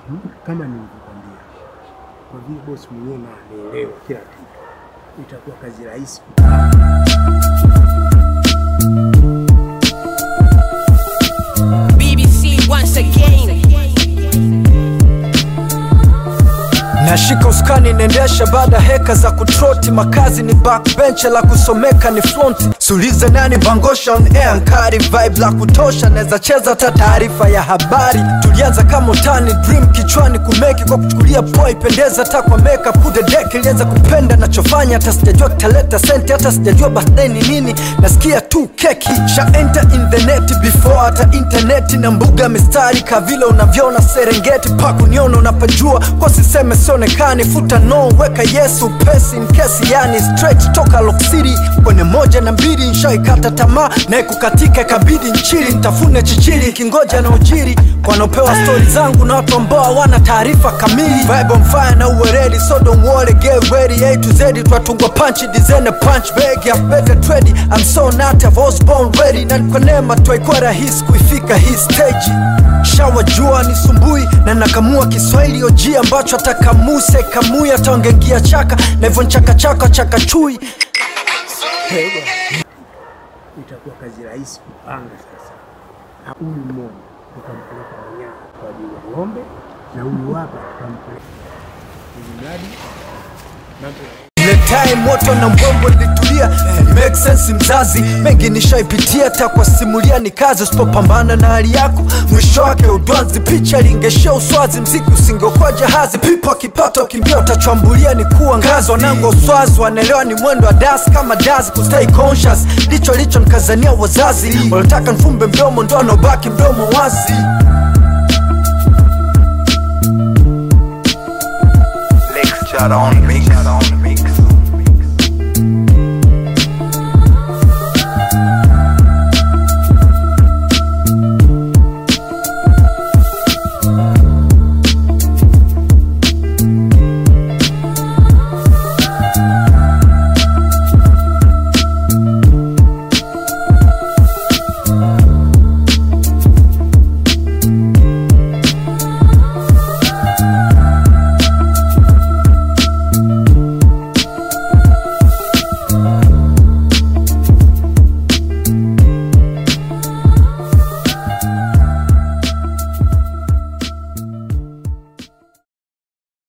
Kama nilivyokwambia, kwa vile bosi mwenyewe na anaelewa kila kitu, itakuwa kazi rahisi. BBC once again. nashika uskani nendesha baada heka za kutroti makazi ni backbench la kusomeka ni fronti sulize nani bangosha on air nkari vibe la kutosha naweza cheza hata taarifa ya habari tulianza kama utani dream kichwani kumeki kwa kuchukulia poa ipendeza hata kwa makeup kude deck ilianza kupenda nachofanya hata sijajua kitaleta senti hata sijajua birthday ni nini nasikia tu keki sha enter in the net before hata interneti na mbuga mistari kavile unavyoona serengeti pakuniona unapajua kwa siseme sionekani futa no weka yesu pesi nkesi yani straight toka Lock City kwenye moja na mbili nshaikata tamaa naye kukatika ikabidi nchili ntafune chichili kingoja na ujiri wanaopewa stori zangu na watu ambao hawana taarifa kamili vibe on fire na uweredi so don't worry get ready A to Z twatungwa punch design a punch bag ya better trade I'm so not I was born ready na kwa neema twaikuwa rahisi kuifika hii stage shawa jua ni sumbui na nakamua kiswahili oji ambacho atakamuse kamui ataongengia chaka na hivyo nchakachaka chaka chui itakuwa kazi rahisi kupanga sasa. Na Huyu mmoja tutampeleka Manyara kwa ajili ya ng'ombe na huyu hapa tutampeleka ili mradi mambo ya ile time moto na mbombo litulia make sense mzazi mengi nishaipitia hata kwa simulia ni kazi usipopambana na hali yako mwisho wake udwanzi picha lingeshia uswazi mziki usingeokuwa jahazi pipo akipata ukimbia utachwambulia ni kuwa ngazi wanangu wa uswazi wanaelewa ni mwendo wa das kama das kustay conscious licho licho nkazania wazazi wanataka nfumbe mdomo ndo anaobaki mdomo wazi Lecture on mix.